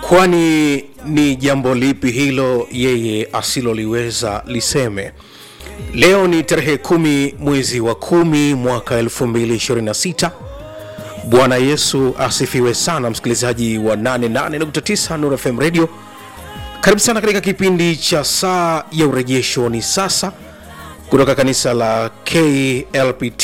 kwani ni jambo lipi hilo yeye asiloliweza liseme leo ni tarehe kumi mwezi wa kumi mwaka 226 bwana yesu asifiwe sana msikilizaji wa 88.9 Nuru fm radio karibu sana katika kipindi cha saa ya urejesho ni sasa kutoka kanisa la klpt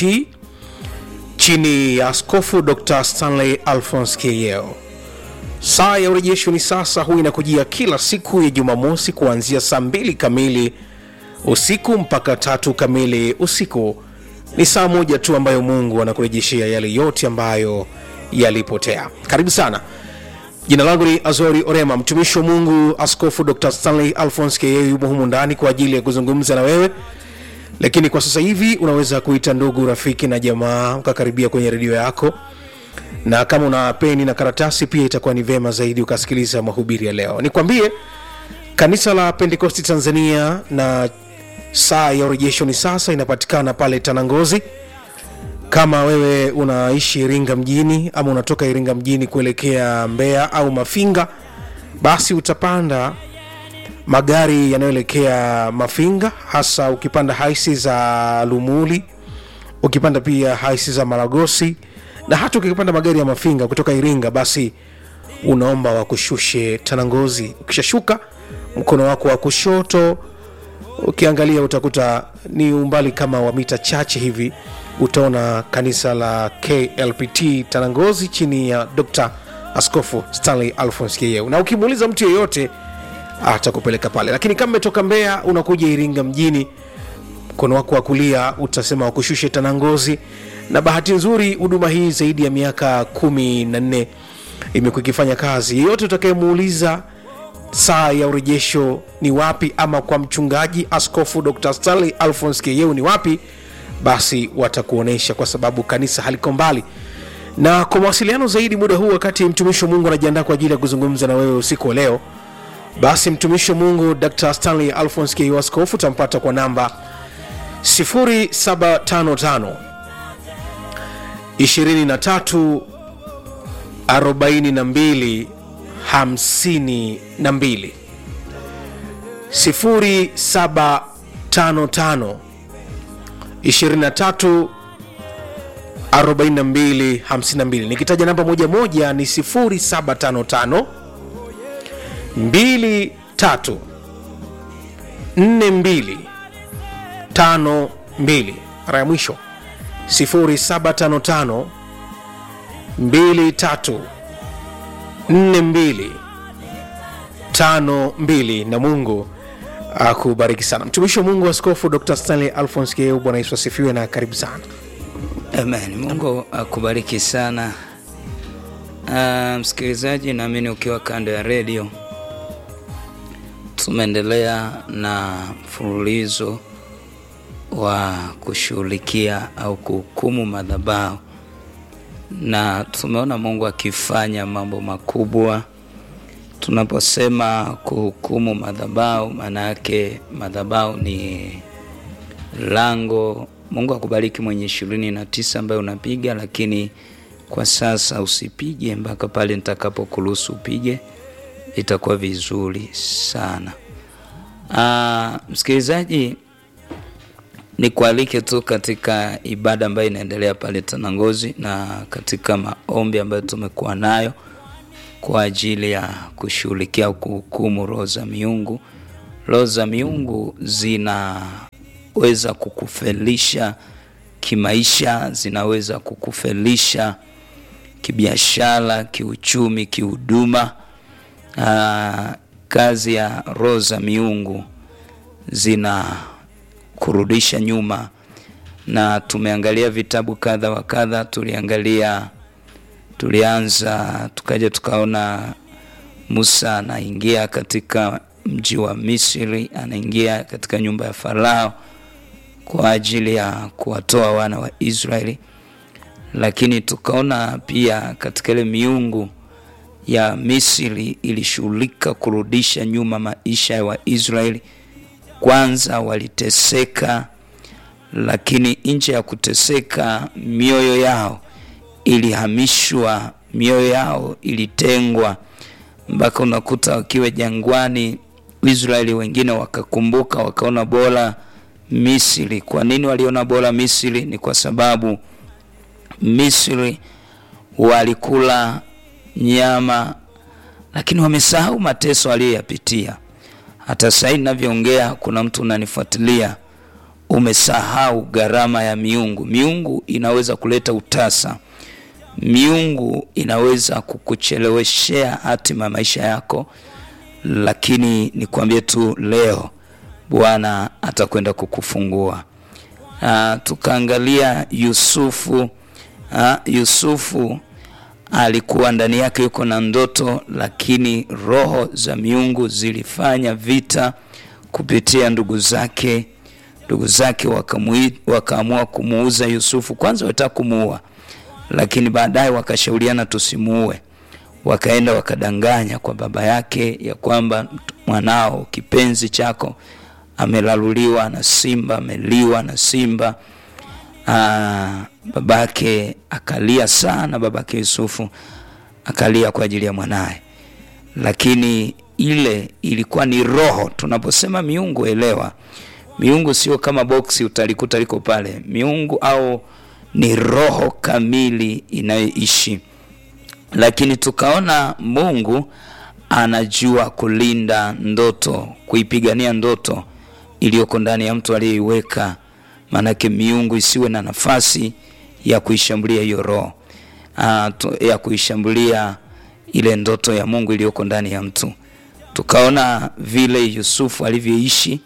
chini ya askofu dr stanley alphons keyeo saa ya urejesho ni sasa huu inakujia kila siku ya jumamosi kuanzia saa mbili kamili usiku mpaka tatu kamili usiku ni saa moja tu ambayo mungu anakurejeshea yale yote ambayo yalipotea karibu sana jina langu ni azori orema mtumishi wa mungu askofu dr stanley alphons ke yumo humu ndani kwa ajili ya kuzungumza na wewe lakini kwa sasa hivi unaweza kuita ndugu rafiki na jamaa ukakaribia kwenye redio yako na kama una peni na karatasi pia itakuwa ni vema zaidi ukasikiliza mahubiri ya leo nikwambie kanisa la pentekosti tanzania na saa ya urejesho ni sasa inapatikana pale tanangozi kama wewe unaishi iringa mjini ama unatoka iringa mjini kuelekea mbeya au mafinga basi utapanda magari yanayoelekea mafinga hasa ukipanda haisi za lumuli ukipanda pia haisi za maragosi na hata ukipanda magari ya mafinga kutoka iringa basi unaomba wakushushe tanangozi ukishashuka mkono wako wa kushoto ukiangalia utakuta ni umbali kama wa mita chache hivi utaona kanisa la klpt tanangozi chini ya dr askofu stanley alphons keyeu na ukimuuliza mtu yeyote atakupeleka pale lakini kama umetoka mbeya unakuja iringa mjini mkono wako wa kulia utasema wakushushe tanangozi na bahati nzuri huduma hii zaidi ya miaka kumi na nne imekuwa ikifanya kazi yeyote utakayemuuliza saa ya urejesho ni wapi ama kwa mchungaji askofu dr stanley alphons keyeu ni wapi basi watakuonyesha kwa sababu kanisa haliko mbali na kwa mawasiliano zaidi muda huu wakati mtumishi wa mungu anajiandaa kwa ajili ya kuzungumza na wewe usiku wa leo basi mtumishi wa mungu dr stanley alphons keyeu askofu utampata kwa namba 0755 23 42 52 0755 23 42 52 nikitaja namba moja moja ni 0755 23 42 52 mara ya mwisho 0755 23 42 52 na mungu akubariki sana mtumishi wa mungu askofu dr stanley alphons keu bwana yesu asifiwe na karibu sana Amen. Mungu akubariki sana. Uh, msikilizaji, naamini ukiwa kando ya redio, tumeendelea na mfululizo wa kushughulikia au kuhukumu madhabahu, na tumeona Mungu akifanya mambo makubwa. Tunaposema kuhukumu madhabahu, maana yake madhabahu ni lango mungu akubariki mwenye ishirini na tisa ambayo unapiga lakini kwa sasa usipige mpaka pale nitakapokuruhusu upige itakuwa vizuri sana Aa, msikilizaji nikualike tu katika ibada ambayo inaendelea pale tanangozi na katika maombi ambayo tumekuwa nayo kwa ajili ya kushughulikia kuhukumu roho za miungu roho za miungu zina weza kukufelisha kimaisha, zinaweza kukufelisha kibiashara, kiuchumi, kihuduma. Aa, kazi ya roho za miungu zina kurudisha nyuma, na tumeangalia vitabu kadha wa kadha. Tuliangalia, tulianza tukaja tukaona Musa anaingia katika mji wa Misri, anaingia katika nyumba ya Farao kwa ajili ya kuwatoa wana wa Israeli, lakini tukaona pia katika ile miungu ya Misri ilishughulika kurudisha nyuma maisha ya Waisraeli. Kwanza waliteseka, lakini nje ya kuteseka, mioyo yao ilihamishwa, mioyo yao ilitengwa mpaka unakuta wakiwa jangwani Israeli wengine wakakumbuka wakaona bora Misri. Kwa nini waliona bora Misri? Ni kwa sababu Misri walikula nyama, lakini wamesahau mateso aliyoyapitia. Hata sasa hivi ninavyoongea, kuna mtu unanifuatilia, umesahau gharama ya miungu. Miungu inaweza kuleta utasa, miungu inaweza kukucheleweshea hatima ya maisha yako, lakini nikwambie tu leo Bwana atakwenda kukufungua. Uh, tukaangalia Yusufu. Uh, Yusufu alikuwa ndani yake yuko na ndoto, lakini roho za miungu zilifanya vita kupitia ndugu zake. Ndugu zake wakaamua kumuuza Yusufu. Kwanza walitaka kumuua, lakini baadaye wakashauriana tusimuue. Wakaenda wakadanganya kwa baba yake ya kwamba mwanao kipenzi chako amelaluliwa na simba, ameliwa na simba. Aa, babake akalia sana, babake Yusufu akalia kwa ajili ya mwanaye, lakini ile ilikuwa ni roho. Tunaposema miungu, elewa, miungu sio kama boksi utalikuta liko pale. Miungu au ni roho kamili inayoishi, lakini tukaona Mungu anajua kulinda ndoto, kuipigania ndoto iliyoko ndani ya mtu aliyeiweka. Maanake miungu isiwe na nafasi ya kuishambulia hiyo roho ya kuishambulia ile ndoto ya Mungu iliyoko ndani ya mtu. Tukaona vile Yusufu alivyoishi,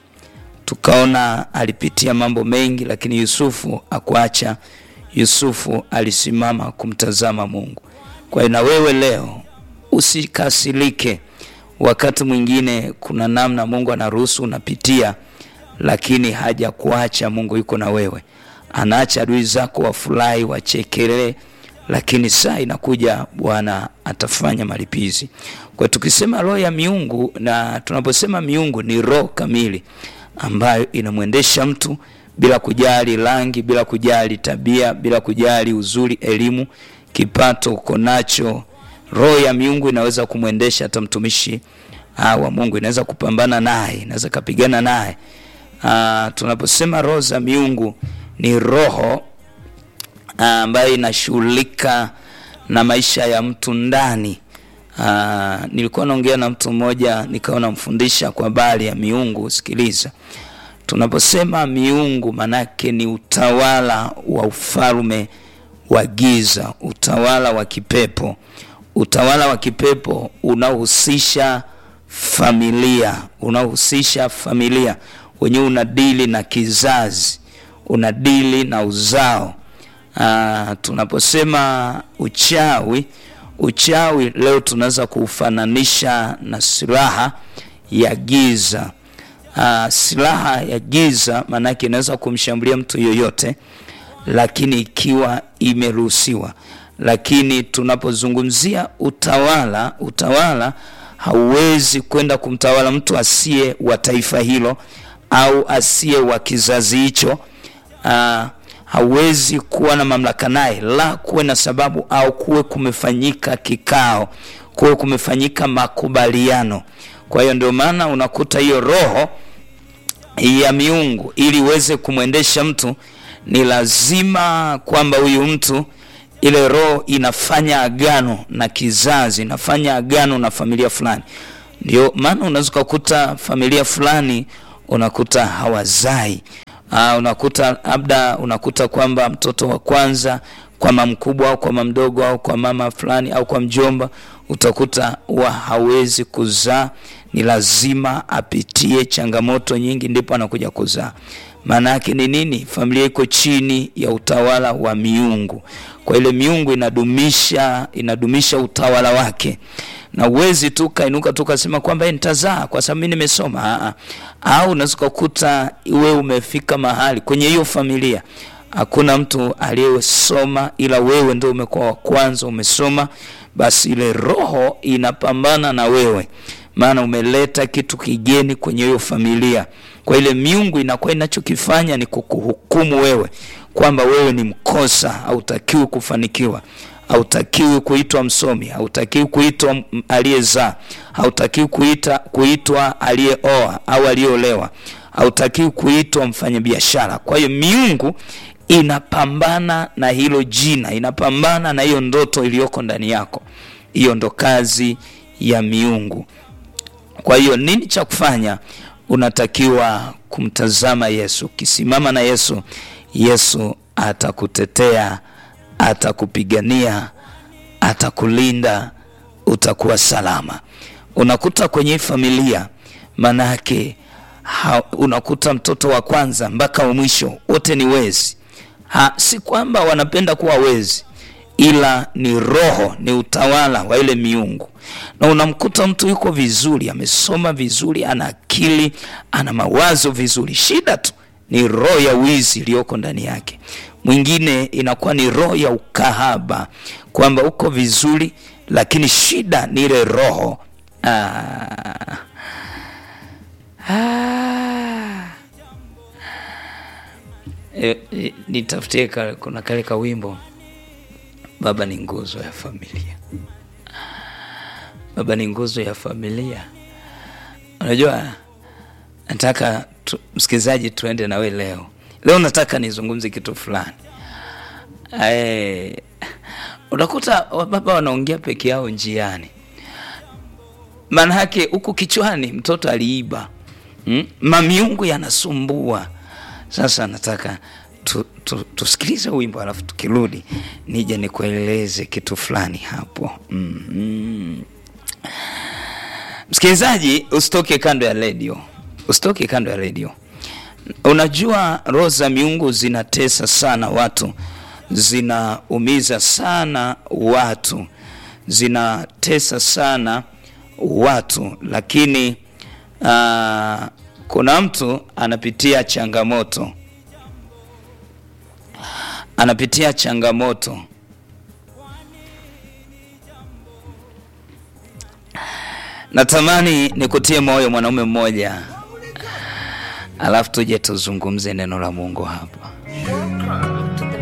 tukaona alipitia mambo mengi, lakini Yusufu akuacha. Yusufu alisimama kumtazama Mungu. Kwa hiyo na wewe leo usikasirike. Wakati mwingine kuna namna Mungu anaruhusu unapitia lakini haja kuacha. Mungu yuko na wewe, anaacha adui zako wafurahi, wachekelee, lakini saa inakuja Bwana atafanya malipizi. Kwa tukisema roho ya miungu, na tunaposema miungu ni roho kamili ambayo inamwendesha mtu bila kujali rangi, bila kujali tabia, bila kujali uzuri, elimu, kipato uko nacho. Roho ya miungu inaweza kumwendesha hata mtumishi wa Mungu, inaweza kupambana naye, inaweza kapigana naye. Uh, tunaposema roho za miungu ni roho ambayo uh, inashughulika na maisha ya mtu ndani. Uh, nilikuwa naongea na mtu mmoja nikawa mfundisha kwa habari ya miungu. Sikiliza, tunaposema miungu manake ni utawala wa ufalme wa giza, utawala wa kipepo, utawala wa kipepo unaohusisha familia, unaohusisha familia wenyewe unadili na kizazi, unadili na uzao. Aa, tunaposema uchawi, uchawi leo tunaweza kuufananisha na silaha ya giza. Aa, silaha ya giza maanake inaweza kumshambulia mtu yoyote, lakini ikiwa imeruhusiwa. Lakini tunapozungumzia utawala, utawala hauwezi kwenda kumtawala mtu asiye wa taifa hilo au asiye wa kizazi hicho. Uh, hauwezi kuwa na mamlaka naye, la kuwe na sababu au kuwe kumefanyika kikao, kuwe kumefanyika makubaliano. Kwa hiyo ndio maana unakuta hiyo roho ya miungu, ili iweze kumwendesha mtu, ni lazima kwamba huyu mtu ile roho inafanya agano na kizazi, inafanya agano na familia fulani. Ndio maana unaweza kukuta familia fulani unakuta hawazai. Uh, unakuta labda unakuta kwamba mtoto wa kwanza kwa mama mkubwa au kwa mama mdogo au kwa mama fulani au kwa mjomba, utakuta wa hawezi kuzaa, ni lazima apitie changamoto nyingi ndipo anakuja kuzaa. Maana yake ni nini? Familia iko chini ya utawala wa miungu. Kwa ile miungu inadumisha inadumisha utawala wake, na uwezi tu kainuka tu kasema kwamba nitazaa kwa sababu mimi nimesoma. Aa, au unaweza kukuta wewe umefika mahali kwenye hiyo familia hakuna mtu aliyesoma, ila wewe ndio umekuwa wa kwanza umesoma, basi ile roho inapambana na wewe, maana umeleta kitu kigeni kwenye hiyo familia. Kwa ile miungu inakuwa inachokifanya ni kukuhukumu wewe kwamba wewe ni mkosa, hautakiwi kufanikiwa, hautakiwi kuitwa msomi, hautakiwi kuitwa m- aliyezaa, hautakiwi kuita kuitwa aliyeoa au aliyeolewa, hautakiwi kuitwa mfanyabiashara. Kwa hiyo miungu inapambana na hilo jina, inapambana na hiyo ndoto iliyoko ndani yako. Hiyo ndo kazi ya miungu. Kwa hiyo nini cha kufanya? Unatakiwa kumtazama Yesu. Ukisimama na Yesu, Yesu atakutetea, atakupigania, atakulinda, utakuwa salama. Unakuta kwenye hii familia, maana yake ha- unakuta mtoto wa kwanza mpaka wa mwisho wote ni wezi. Ha, si kwamba wanapenda kuwa wezi, ila ni roho, ni utawala wa ile miungu. Na unamkuta mtu yuko vizuri, amesoma vizuri, ana akili, ana mawazo vizuri, shida tu ni roho ya wizi iliyoko ndani yake. Mwingine inakuwa ni roho ya ukahaba, kwamba uko vizuri, lakini shida ni ile roho ah. Ah. E, e, nitafutie ka, kuna kale ka wimbo baba ni nguzo ya familia baba ni nguzo ya familia unajua nataka tu, msikilizaji tuende nawe leo leo nataka nizungumze kitu fulani Ae, unakuta baba wanaongea peke yao njiani maana yake huku kichwani mtoto aliiba mm? mamiungu yanasumbua sasa nataka tu, tu, tusikilize wimbo alafu tukirudi nije nikueleze kitu fulani hapo mm-hmm. msikilizaji usitoke kando ya redio usitoke kando ya redio unajua roho za miungu zinatesa sana watu zinaumiza sana watu zinatesa sana watu lakini uh, kuna mtu anapitia changamoto anapitia changamoto natamani nikutie moyo mwanaume mmoja alafu tuje tuzungumze neno la mungu hapa